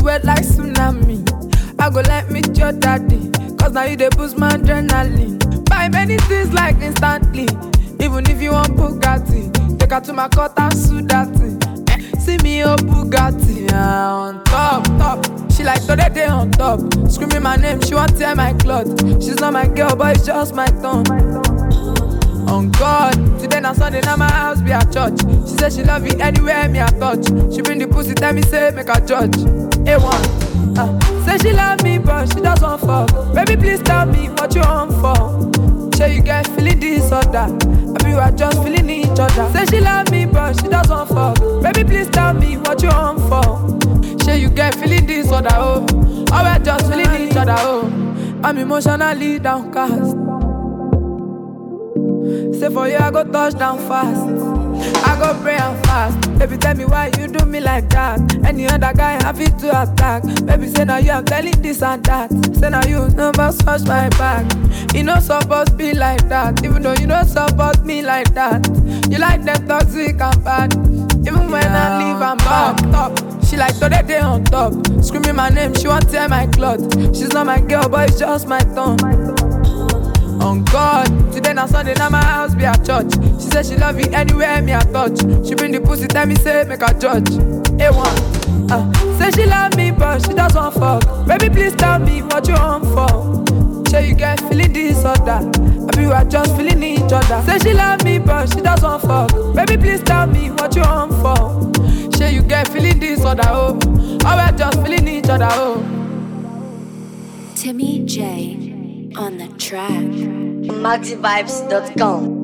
wet like tsunami. I go like meet your daddy, cause now you dey boost my adrenaline. Buy many things like instantly, even if you want Bugatti. Take her to my court and sue that thing. Eh, See me oh Bugatti, ah, on top, top. She like today day on top, screaming my name, she want tear my cloth. She's not my girl, but it's just my tongue. On God, today na Sunday, now my house be a church. She say she love you anywhere me I touch. She bring the pussy, tell me say make a judge. A1, uh, say she love me but she just want fuck. Baby please tell me what you want for. Say you get feeling this or that. I be you are just feeling each other. Say she love me but she just want fuck. Baby please tell me what you want for. Say you get feeling this or that oh. Or we just feeling each other oh. I'm emotionally downcast. Say for you, I go touch down fast. I go pray and fast. Baby, tell me why you do me like that. Any other guy happy to attack. Baby, say now you, I'm telling this and that. Say now you never scratch my back. You know supposed be like that. Even though you don't support me like that. You like them toxic and bad. Even when I leave, I'm back top. She like today day on top. Screaming my name, she want tear my cloth. She's not my girl, but it's just my tongue. On God, today na Sunday, now my house be a church. She say she love you anywhere me I touch. She bring the pussy, tell me say make a judge. A1, uh, say she love me but she just want fuck. Baby please tell me what you want for. Say you get feeling this or that. I be you are just feeling each other. Say she love me but she just want fuck. Baby please tell me what you want for. Say you get feeling this or that oh. Or we just feeling each other oh. Timmy J on the track. MaxiVibes.com.